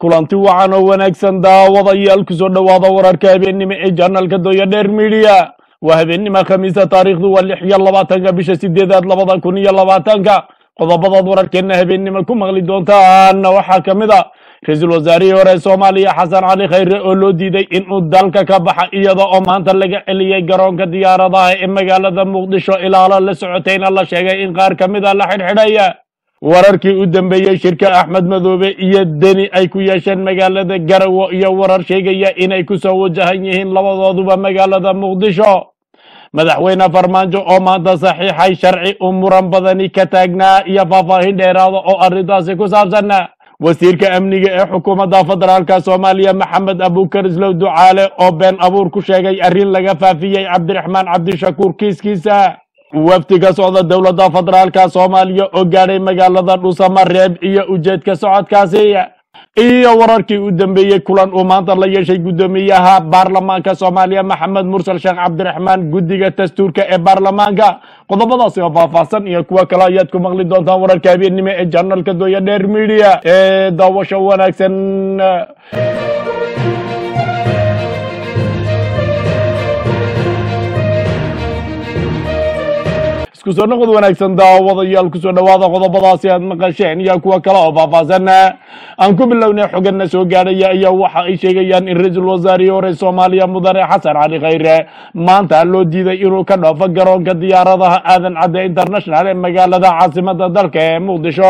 kulanti wacan oo wanaagsan daawadayaal kusoo dhowaada wararka habeennimo ee janalka dooya dheer midiya waa habeennimo khamiisa taariikhdu waa lix iyo labaatanka bisha sideedaad labada kun iyo labaatanka qodobadaad wararkeenna habeennimo ku maqli doontaana waxaa ka mid a ra-iisul wasaarihii hore ee soomaaliya xasan cali khayre oo loo diiday inuu dalka ka baxa iyada oo maanta laga celiyey garoonka diyaaradaha ee magaalada muqdisho ilaalo la socotayna la sheegay in qaar ka mid a la xidhxidhaya wararkii u dambeeyey shirka axmed madoobe iyo deni ay ku yeesheen magaalada garawo iyo warar sheegaya inay kusoo wajahan yihiin labadooduba magaalada muqdisho madaxweyne farmaajo oo maanta saxiixay sharci u muran badani ka taagnaa iyo faahfaahin dheeraada oo arrintaasi ku saabsan wasiirka amniga ee xukuumadda federaalka soomaaliya maxamed abuukar islow ducaale oo been abuur ku sheegay arrin laga faafiyey cabdiraxmaan cabdishakuur kiiskiisa wafdi ka socda dowladda federaalka soomaaliya oo gaadhay magaalada dhuusamareeb iyo ujeedka socodkaasi iyo wararkii u dambeeyey kulan uu maanta la yeeshay guddoomiyaha baarlamaanka soomaaliya maxamed mursal sheekh cabdiraxmaan guddiga dastuurka ee baarlamaanka qodobadaasi oo faahfaahsan iyo kuwo kale ayaad ku maqli doontaan wararka habeennimo ee janalka dooya dheer media ee daawasho wanaagsan isku soo noqod wanaagsan daawadayaal kusoo dhowaada qodobadaasi aad maqasheen iyo kuwo kale oo faahfaahsan aan ku bilownay xogana soo gaadhaya ayaa waxa ay sheegayaan in ra-iisul wasaarihii hore soomaaliya mudane xasan cali khayre maanta loo diiday inuu ka dhoofo garoonka diyaaradaha aadan cadde international ee magaalada caasimada dalka ee muqdisho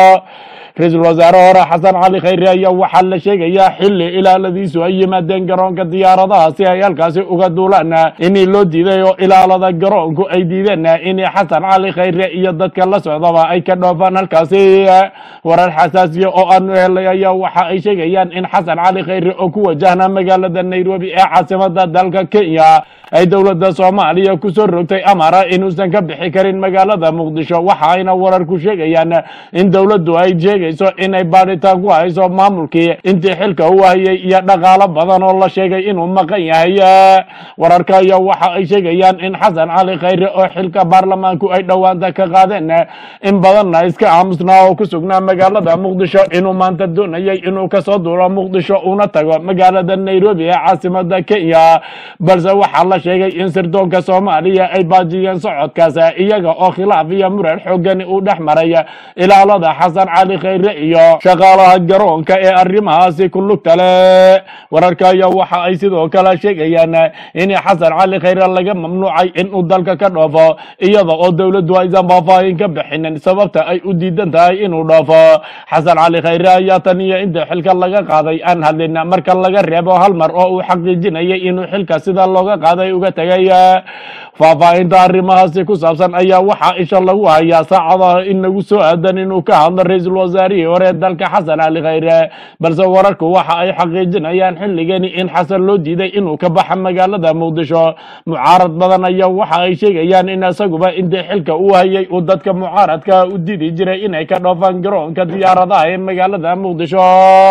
ra-iisul wasaare hore xasan cali khayre ayaa waxaa la sheegayaa xili ilaaladiisu ay yimaadeen garoonka diyaaradaha si ay halkaasi uga duulaan inii loo diiday oo ilaalada garoonku ay diideen in xasan cali khayre iyo dadka la socdaba ay ka dhoofaan halkaasi warar xasaasiya oo aanu helay ayaa waxa ay sheegayaan in xasan cali khayre oo ku wajahna magaalada nairobi ee caasimada dalka kenya ay dowladda soomaaliya kusoo rogtay amara inuusan ka bixi karin magaalada muqdisho waxa ayna wararku sheegayaan in dowladdu ay sheegayso inay baadhitaan ku hayso maamulkii intii xilka u hayay iyo dhaqaalo badan oo la sheegay inuu maqan yahay wararka ayaa waxa ay sheegayaan in xasan cali khayre oo xilka baarlamaanku ay dhowaanta ka qaadeen in badanna iska aamusnaa oo ku sugnaa magaalada muqdisho inuu maanta doonayay inuu kasoo duuro muqdisho una tago magaalada nairobi ee caasimada kenya balse waxaa la sheegay in sirdoonka soomaaliya ay baajiyeen socodkaas iyaga oo khilaaf iyo muran xoogani uu dhex maray ilaalada xasan cali khayre iyo shaqaalaha garoonka ee arrimahaasi ku lugta leh wararka ayaa waxa ay sidoo kale sheegayaan in xasan cali khayre laga mamnuucay inuu dalka ka dhoofo iyada oo dowladdu aysan faahfaahin ka bixinin sababta ay u diidan tahay inuu dhoofo xasan cali khayre ayaa tan iyo inta xilka laga qaaday aan hadlin marka laga reebo hal mar oo uu xaqiijinayay inuu xilka sida looga qaaday uga tegay faahfaahinta arrimahaasi ku saabsan ayaa waxaa isha lagu hayaa saacadaha in nagu soo aadan inuu ka hadlo ra-iisul wasaarihii hore dalka xasan cali khayre balse wararku waxa ay xaqiijinayaan xilligani in xasan loo diiday inuu ka baxa magaalada muqdisho mucaarad badan ayaa waxa ay sheegayaan in isaguba intii xilka uu hayay uu dadka mucaaradka u didi jiray inay ka dhoofaan garoonka diyaaradaha ee magaalada muqdisho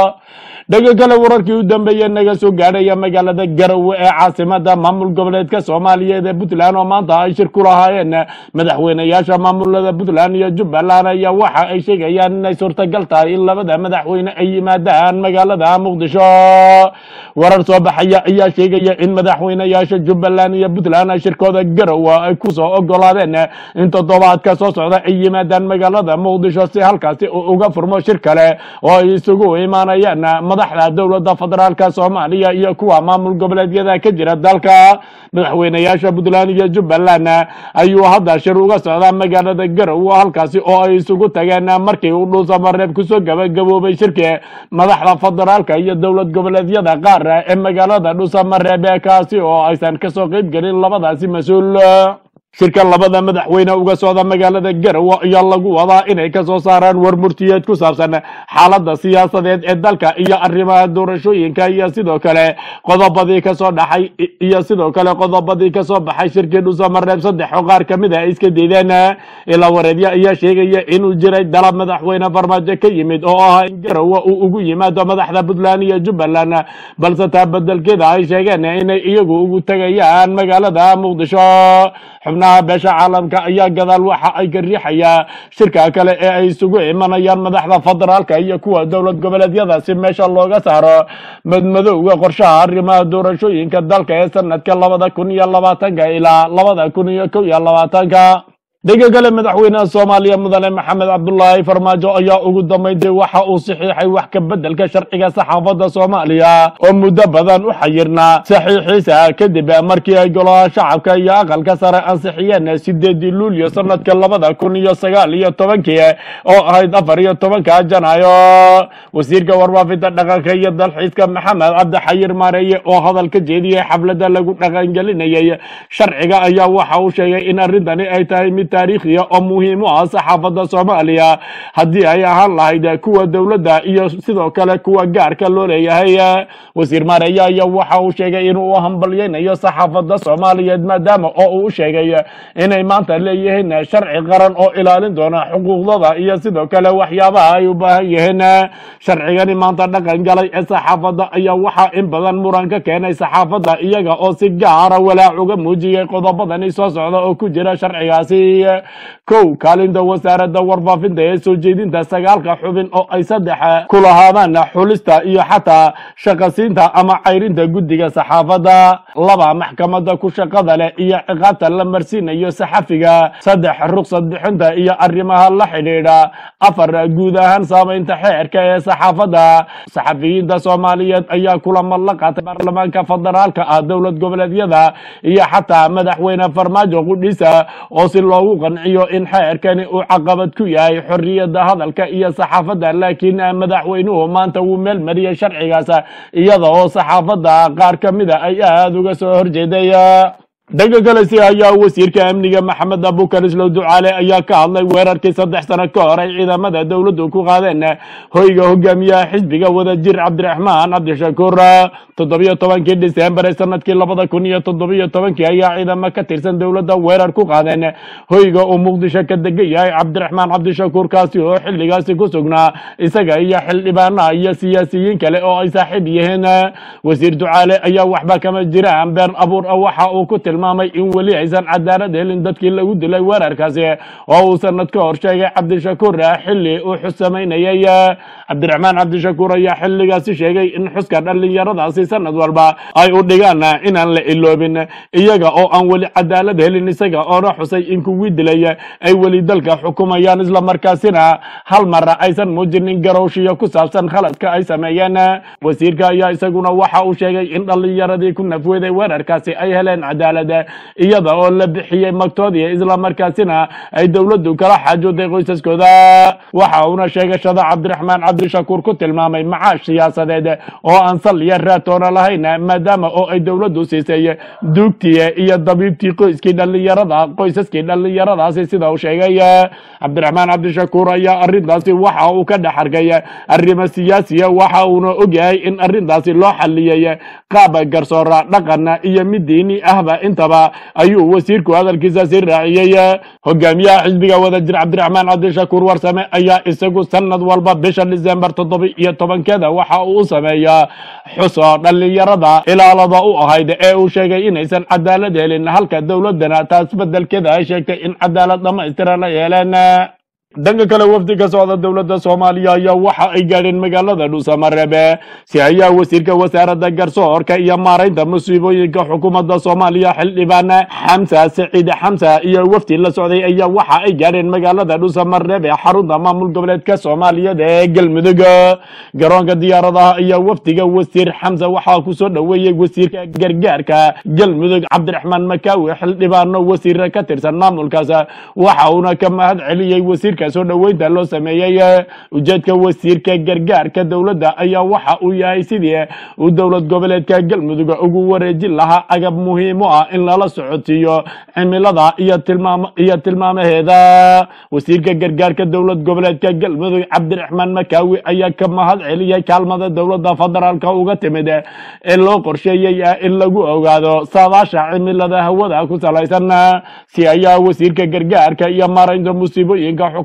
dhaga kale wararkii u dambeeye naga soo gaadhaya magaalada garowe ee caasimada maamul goboleedka soomaaliyeed ee puntland oo maanta ay shir ku lahaayeen madaxweyneyaasha maamulada puntland iyo jubbaland ayaa waxa ay sheegayaan inay suurtagal tahay in labada madaxweyne ay yimaadaan magaalada muqdisho warar soo baxaya ayaa sheegaya in madaxweyneyaasha jubbaland iyo puntland ay shirkooda garowe ay kusoo ogolaadeen in toddobaadka soo socda ay yimaadaan magaalada muqdisho si halkaasi uu uga furmo shir kale oo ay isugu imaanayaan madaxda dowladda federaalka soomaaliya iyo kuwa maamul goboleedyada ka jira dalka madaxweyneyaasha puntland iyo jubbaland ayuu hadda shir uga socdaa magaalada garowe halkaasi oo ay isugu tageen markii uu dhuusamareeb kusoo gabagaboobay shirki madaxda federaalka iyo dowlad goboleedyada qaar ee magaalada dhuusamareeb kaasi oo aysan kasoo qeyb gelin labadaasi mas-uul shirka labada madaxweyne uga socda magaalada garowe ayaa lagu wadaa inay kasoo saaraan war murtiyeed ku saabsan xaalada siyaasadeed ee dalka iyo arrimaha doorashooyinka iyo sidoo kale qodobadii kasoo dhaxay iyo sidoo kale qodobadii kasoo baxay shirkii dhusamareeb saddex oo qaar kamid a iska diideen ilaa wareedyo ayaa sheegaya inuu jiray dalab madaxweyne farmaajo ka yimid oo ah in garowe uu ugu yimaado madaxda puntland iyo jubbaland balse taa bedelkeeda ay sheegeen inay iyagu ugu tegayaan magaalada muqdisho xubnaha xubnaha beesha caalamka ayaa gadaal waxa ay ka riixayaa shirka kale ee ay isugu imanayaan madaxda federaalka iyo kuwa dowlad goboleedyada si meesha looga saaro madmadowga qorshaha arrimaha doorashooyinka dalka ee sanadka labada kun iyo labaatanka ilaa labada kun iyo kow iyo labaatanka dhega kale madaxweynaha soomaaliya mudane maxamed cabdulaahi farmaajo ayaa ugu dambeyntii waxa uu saxiixay wax ka bedelka sharciga saxaafadda soomaaliya oo muddo badan u xayirnaa saxiixiisa kadib markii ay golaha shacabka iyo aqalka sare ansixiyeen sideedii luulyo sanadka labada kun iyo sagaal iyo tobankii oo ahayd afar iyo tobanka janaayo wasiirka warfaafinta dhaqanka iyo dalxiiska maxamed cabdi xayir maareeye oo hadal ka jeediyey xafladda lagu dhaqangelinayay sharciga ayaa waxa uu sheegay in arrintani ay tahay mid taariikhiya oo muhiim u ah saxaafadda soomaaliya haddii ay ahaan lahayd kuwa dowladda iyo sidoo kale kuwa gaarka loo leeyahay wasiir maareeye ayaa waxa uu sheegay inuu u hambalyeynayo saxaafadda soomaaliyeed maadaama oo uu u sheegay inay maanta leeyihiin sharci qaran oo ilaalin doona xuquuqdooda iyo sidoo kale waxyaabaha ay u baahan yihiin sharcigani maanta dhaqan galay ee saxaafadda ayaa waxaa in badan muran ka keenay saxaafadda iyaga oo si gaara walaac uga muujiyey qodobadani soo socda oo ku jira sharcigaasi kow kaalinta wasaaradda warfaafinta ee soo jeedinta sagaalka xubin oo ay saddex ku lahaadaan xulista iyo xataa shaqasiinta ama cayrinta guddiga saxaafadda laba maxkamadda ku shaqada leh iyo ciqaabta la marsiinayo saxafiga saddex ruqsad bixinta iyo arrimaha la xidhiidha afar guud ahaan saamaynta xeerka ee saxaafadda saxafiyiinta soomaaliyeed ayaa kulamo la qaatay baarlamaanka federaalka ah dowlad goboleedyada iyo xataa madaxweyne farmaajo qudhiisa oo si loogu qanciyo in xeerkani uu caqabad ku yahay xorriyadda hadalka iyo saxaafadda laakiin madaxweynuhu maanta wuu meel mariyey sharcigaas iyada oo saxaafadda qaar ka mida ay aada uga soo horjeeday dhanka kale si ayaa wasiirka amniga maxamed abukar islow ducaale ayaa ka hadlay weerarkii saddex sano ka hor ay ciidamada dowladdu ku qaadeen hoyga hogaamiyaha xisbiga wadajir cabdiraxmaan cabdishakuur toddobiyo tobankii disembar ee sanadkii labada kun iyo toddobiyo tobankii ayaa ciidamo ka tirsan dowladda weerar ku qaadeen hoyga uu muqdisho ka degan yahay cabdiraxmaan cabdishakuur kaasi oo xilligaasi ku sugnaa isaga iyo xildhibaanaha iyo siyaasiyiin kale oo ay saaxiib yihiin wasiir ducaale ayaa waxba kama jiraan been abuur ah waxa uu ku tilmaamay in weli aysan cadaalad helin dadkii lagu dilay weerarkaasi oo uu sanad ka hor sheegay cabdishakuur xilli uu xus samaynayay cabdiraxmaan cabdishakuur ayaa xilligaasi sheegay in xuska dhallinyaradaasi sanad walba ay u dhigaan inaan la iloobin iyaga oo aan weli cadaalad helin isaga oona xusay in kuwii dilay ay weli dalka xukumayaan islamarkaasina hal mar aysan muujinin garowshiyo ku saabsan khaladka ay sameeyeen wasiirka ayaa isaguna waxa uu sheegay in dhallinyaradii ku nafweeday weerarkaasi ay heleen cadaalad iyada oo la bixiyey magtoodii islamarkaasina ay dowladdu kala xaajooday qoysaskooda waxa uuna sheegashada cabdiraxmaan cabdishakuur ku tilmaamay macaash siyaasadeed oo aan sal iyo raatoona lahayn maadaama oo ay dowladdu siisay duugtii iyo dabiibtii qoyskii dhallinyarada qoysaskii dhallinyaradaasi sida uu sheegay cabdiraxmaan cabdishakuur ayaa arrintaasi waxa uu ka dhex arkay arrimo siyaasiya waxa uuna ogyahay in arrintaasi loo xaliyey qaab garsoora dhaqan iyo mid diini ahba intaba ayuu wasiirku hadalkiisa si raaciyey hogaamiyaha xisbiga wadajir cabdiraxmaan cabdishakuur warsame ayaa isagu sanad walba bisha disembar toddoba iyo tobankeeda waxa uu u sameeyaa xuso dhallinyarada ilaalada u ahayd ee uu sheegay inaysan cadaalad helin halka dowladana taas bedelkeeda ay sheegtay in cadaalad dhamaystiran ay heleen dhanka kale wafdi ka socda dowladda soomaaliya ayaa waxa ay gaadheen magaalada dhuusamareebe si ayaa wasiirka wasaaradda garsoorka iyo maaraynta musiibooyinka xukuumadda soomaaliya xildhibaan xamsa siciid xamsa iyo wafdi la socday ayaa waxa ay gaadheen magaalada dhuusamareebe xarunta maamul goboleedka soomaaliyeed ee galmudug garoonka diyaaradaha ayaa wafdiga wasiir xamsa waxaa kusoo dhoweeyey wasiirka gargaarka galmudug cabdiraxmaan makaawi xildhibaano wasiira ka tirsan maamulkaas waxa uuna ka mahad celiyey wasiirka soo dhoweynta loo sameeyey ujeedka wasiirka gargaarka dowladda ayaa waxa uu yahay sidii uu dowlad goboleedka galmudug ugu wareejin lahaa agab muhiim u ah in lala socotiiyo cimilada iyo tilmaam iyo tilmaamaheeda wasiirka gargaarka dowlad goboleedka galmudug cabdiraxmaan makaawi ayaa ka mahad celiyey kaalmada dowladda federaalka uga timid ee loo qorsheeyey in lagu ogaado saadaasha cimilada hawada ku salaysan si ayaa wasiirka gargaarka iyo maaraynta musiibooyinka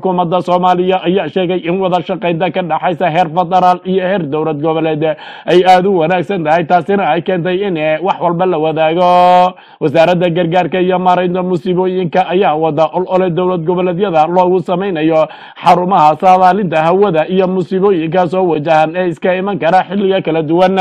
xukuumadda soomaaliya ayaa sheegay in wada shaqaynta ka dhaxaysa heer federaal iyo heer dowlad goboleed ay aada u wanaagsan tahay taasina ay keentay in wax walba la wadaago wasaaradda gargaarka iyo maaraynta musiibooyinka ayaa wada olole dowlad goboleedyada loogu samaynayo xarumaha saadaalinta hawada iyo musiibooyinka soo wajahan ee iska iman kara xilliga kala duwan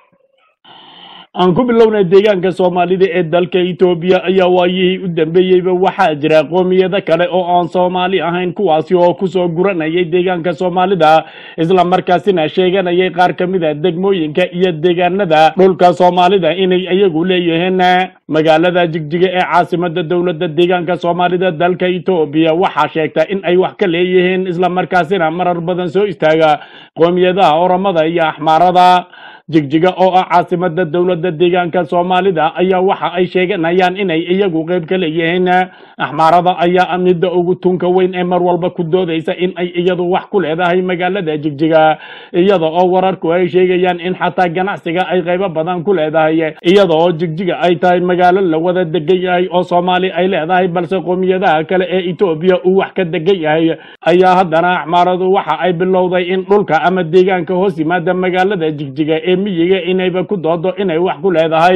aan ku bilownay deegaanka soomaalida ee dalka etoobiya ayaa waayihii u dambeeyeyba waxaa jira qoomiyado kale oo aan soomaali ahayn kuwaasi oo kusoo guranayay deegaanka soomaalida isla markaasina sheeganayay qaar ka mid a degmooyinka iyo deegaanada dhulka soomaalida inay iyagu leeyihiin magaalada jigjiga ee caasimada dowladda deegaanka soomaalida dalka etoobiya waxaa sheegta in ay wax ka leeyihiin isla markaasina marar badan soo istaaga qoomiyadaha oramada iyo axmaarada jigjiga oo ah caasimada dowladda deegaanka soomaalida ayaa waxa ay sheeganayaan inay iyagu qeyb ka leeyihiin axmaarada ayaa midda ugu tunka weyn ee mar walba ku doodaysa in ay iyadu wax ku leedahay magaalada jigjiga iyada oo wararku ay sheegayaan in xataa ganacsiga ay qeybo badan ku leedahay iyada oo jigjiga ay tahay magaalo la wada degan yahay oo soomaali ay leedahay balse qoomiyadaha kale ee etoobiya uu wax ka degan yahay ayaa haddana axmaaradu waxa ay bilowday in dhulka ama deegaanka hoos yimaada magaalada jigjiga ee miyiga inayba ku doodo inay wax ku leedahay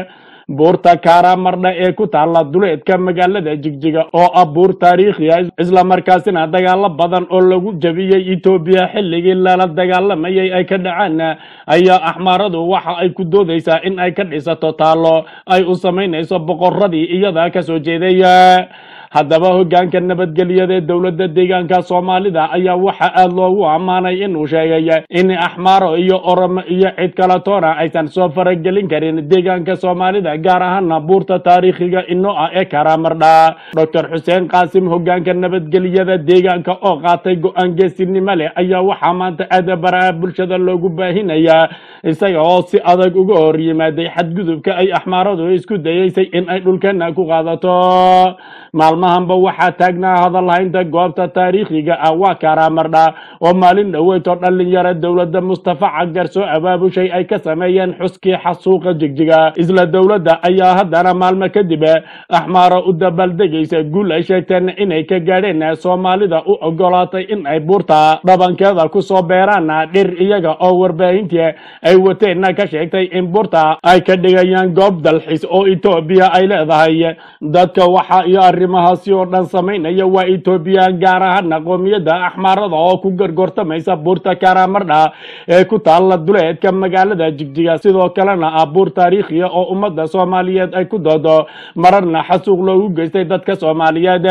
buurta kaara mardha ee ku taalla duleedka magaalada jigjiga oo ah buur taariikhiya isla markaasina dagaalo badan oo lagu jabiyey etoobiya xilligii lala dagaalamayay ay ka dhacaan ayaa axmaaradu waxa ay ku doodaysaa in ay ka dhisato taallo ay u samaynayso boqoradii iyada kasoo jeeday haddaba hoggaanka nabadgelyada ee dowladda deegaanka soomaalida ayaa waxa aada loogu ammaanay inuu sheegay in axmaaro iyo oromo iyo cid kala toona aysan soo faragelin karin deegaanka soomaalida gaar ahaana buurta taariikhiga inoo ah ee karamardha doctor xuseen qaasim hoggaanka nabadgelyada deegaanka oo qaatay go-aan geesinimo leh ayaa waxaa maanta aada baraha bulshada loogu baahinayaa isaga oo si adag uga hor yimaaday xadgudubka ay axmaaradu isku dayeysay in ay dhulkeena ku qaadato maalmahanba waxaa taagnaa hadalhaynta goobta taariikhiga ah waa karamardha oo maalin dhoweyto dhalinyaro dowladda mustafa cagar soo abaabushay ay ka sameeyeen xuskii xasuuqa jigjiga isla dowladda ayaa haddana maalmo kadib axmaaro u dabaaldegaysa guul ay sheegteen inay ka gaadheen soomaalida u ogolaatay in ay buurta dhabankeeda kusoo beeraan dhir iyaga oo warbaahintii ay wateenna ka sheegtay in buurta ay ka dhigayaan goob dalxiis oo etoobiya ay leedahay dadka waxa iyo arrimahaasi oo dhan samaynaya waa etoobiya gaar ahaana qoomiyadda axmaarada oo ku gargortamaysa buurta karamardha ee ku taalla duleedka magaalada jigjiga sidoo kalena ah buur taariikhiya oo ummadda soomaaliyeed ay ku doodo mararna xasuuq loogu geystay dadka soomaaliyeed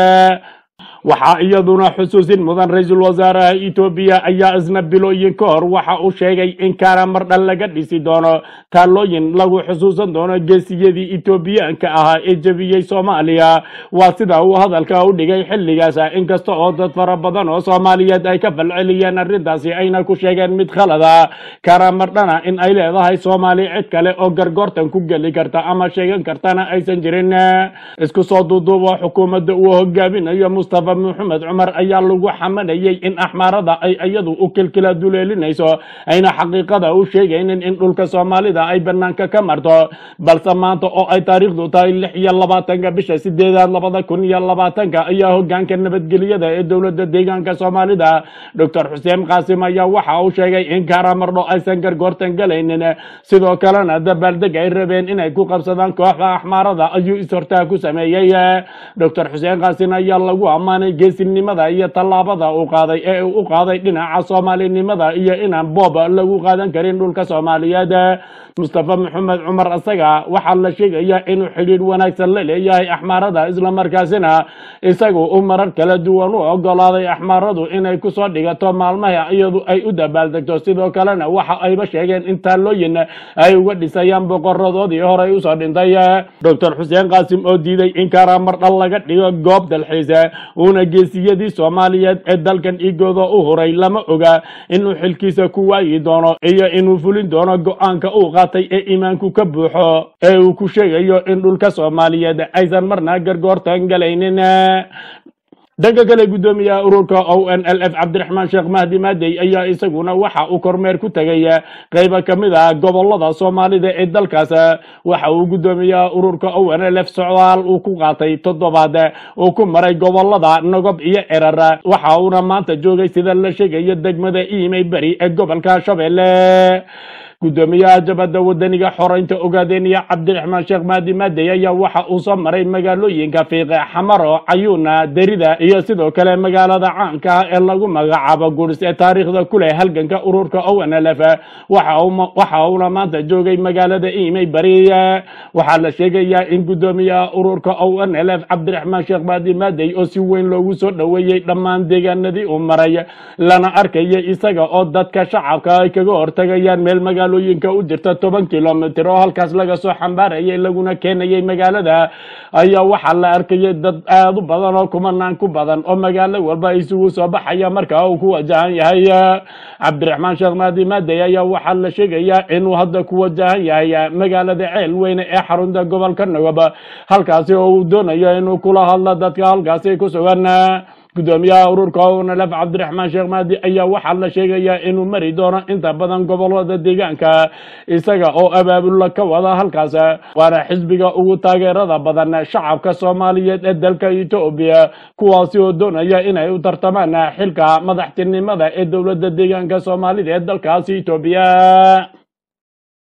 waxaa iyaduna xusuusin mudan ra-iisul wasaaraha etoobiya ayaa isna bilooyin ka hor waxa uu sheegay in karamardha laga dhisi doono taallooyin lagu xusuusan doono geesiyadii etoobiyaanka ahaa ee jebiyey soomaaliya waa sida uu hadalka u dhigay xilligaas inkasta oo dad fara badan oo soomaaliyeed ay ka falceliyeen arrintaasi ayna ku sheegeen mid khalada karamardhana in ay leedahay soomaali cid kale oo gargoortan ku geli karta ama sheegan kartana aysan jirin isku soo duuduubo xukuumadda uu hogaaminayo mustafa maxamed cumar ayaa lagu xamanayay in axmaarada ay iyadu u kilkila duleelinayso ayna xaqiiqada u sheegaynin in dhulka soomaalida ay banaanka ka marto balse maanta oo ay taariikhdu tahay lix iyo labaatanka bisha sideedaad labada kun iyo labaatanka ayaa hogaanka nabadgelyada ee dowladda deegaanka soomaalida doctor xuseen qaasim ayaa waxa uu sheegay in karamardho aysan gargoortan galaynin sidoo kalena dabaaldeg ay rabeen inay ku qabsadaan kooxda axmaarada ayuu is-hortaa ku sameeyey doctor xuseen qaasim ayaa lagu ammaanay geesinimada iyo tallaabada uu qaaday ee uu u qaaday dhinaca soomaalinimada iyo inaan boob lagu qaadan karin dhulka soomaaliyeed mustafa maxamed cumar isaga waxaa la sheegayaa inuu xidhiidh wanaagsan la leeyahay axmaarada islamarkaasina isagu u marar kala duwan u ogolaaday axmaaradu inay kusoo dhigato maalmaha iyadu ay u dabaaldegto sidoo kalena waxa ayba sheegeen in taallooyin ay uga dhisayaan boqoradoodii horey usoo dhintay doctor xuseen qaasim oo diiday in karamardha laga dhigo goob dalxiis uuna geesiyadii soomaaliyeed ee dalkan igooda u huray lama oga inuu xilkiisa ku waayi doono iyo inuu fulin doono go-aanka uu qaatay ee iimaanku ka buuxo ee uu ku sheegayo in dhulka soomaaliyeed aysan marna gargoortan galaynin dhanka kale guddoomiyaha ururka o n l f cabdiraxmaan sheekh mahdi maadey ayaa isaguna waxa uu kormeer ku tegay qayba ka mid ah gobolada soomaalida ee dalkaas waxa uu guddoomiyaha ururka o n l f socdaal uu ku qaatay toddobaad uu ku maray gobolada nogob iyo cerar waxa uuna maanta joogay sida la sheegayo degmada iimay beri ee gobolka shabeelle guddoomiyaha jabadda wadaniga xoreynta ogaadeniya cabdiraxmaan sheekh maadi maadey ayaa waxa uu soo maray magaalooyinka fiiqe xamaro cayuuna derida iyo sidoo kale magaalada caanka ah ee lagu magacaabo guris ee taariikhda ku leh halganka ururka o n l f waxa uuna maanta joogay magaalada imey bari waxaa la sheegayaa in guddoomiyaha ururka o n l f cabdiraxmaan sheekh maadi maadey oo si weyn loogu soo dhoweeyey dhammaan deegaanadii uu maray lana arkaya isaga oo dadka shacabka ay kaga hortagayaan meel magaalo magaalooyinka u jirta toban kilomitr oo halkaas laga soo xambaarayay laguna keenayay magaalada ayaa waxaa la arkayay dad aada u badan oo kumanaan ku badan oo magaalo walba isugu soo baxaya markaa uu ku wajahan yahay cabdiraxmaan sheekh maadi maadey ayaa waxaa la sheegayaa inuu hadda ku wajahan yahay magaalada ceel weyne ee xarunta gobolka nagob halkaasi oo uu doonayo inuu kula hadlo dadka halkaasi ku sugan guddoomiyaha ururka onlf cabdiraxmaan sheekh maadi ayaa waxaa la sheegayaa inuu mari doono inta badan gobolada deegaanka isaga oo abaabula ka wada halkaas waana xisbiga ugu taageerada badan shacabka soomaaliyeed ee dalka etoobiya kuwaasi oo doonaya inay u tartamaan xilka madaxtinimada ee dowladda deegaanka soomaalida ee dalkaasi etoobiya